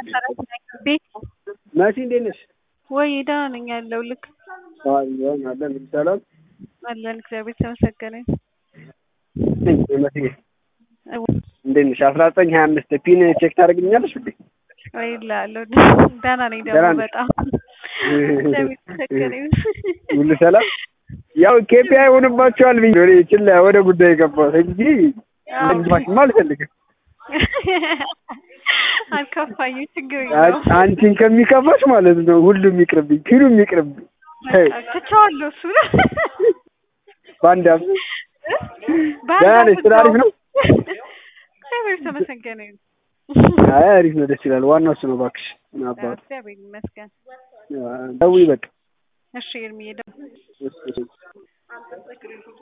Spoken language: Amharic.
ቤት መሲ እንዴት ነሽ? ወይ ደህና ነኝ ያለው ልክ አለን አለን ሰላም አለን እግዚአብሔር የተመሰገነ ነኝ መሲ እንዴት ነሽ? አስራ ዘጠኝ ሀያ አምስት ፒን ቼክ ታደርግልኛለሽ እንዴ? ወይ እላለሁ ደህና ነኝ ደግሞ ደህና ነሽ? በጣም እግዚአብሔር የተመሰገነ ይሁን። ሁሉ ሰላም ያው ኬፒያ ይሆንባቸዋል ብዬ ወደ ችላ ወደ ጉዳይ ገባሁት እንጂ እንድማሽማ አልፈልግም። አልከፋኝም ችግር አ- የለውም አንቺን ከሚከፋሽ ማለት ነው ሁሉም ይቅርብኝ፣ ፊሉም ይቅርብኝ። ተይው፣ ትቼዋለሁ እሱ በአንድ አፍ በአንድ ደህና ነሽ? ስራ አሪፍ ነው? እግዚአብሔር የተመሰገነ ይሁን። አይ አሪፍ ነው፣ ደስ ይላል። ዋናው እሱ ነው እባክሽ። ምን አባቱ እግዚአብሔር ይመስገን። ደውይ በቃ እሺ ኤርሚዬ ደግሞ እሺ፣ እሺ።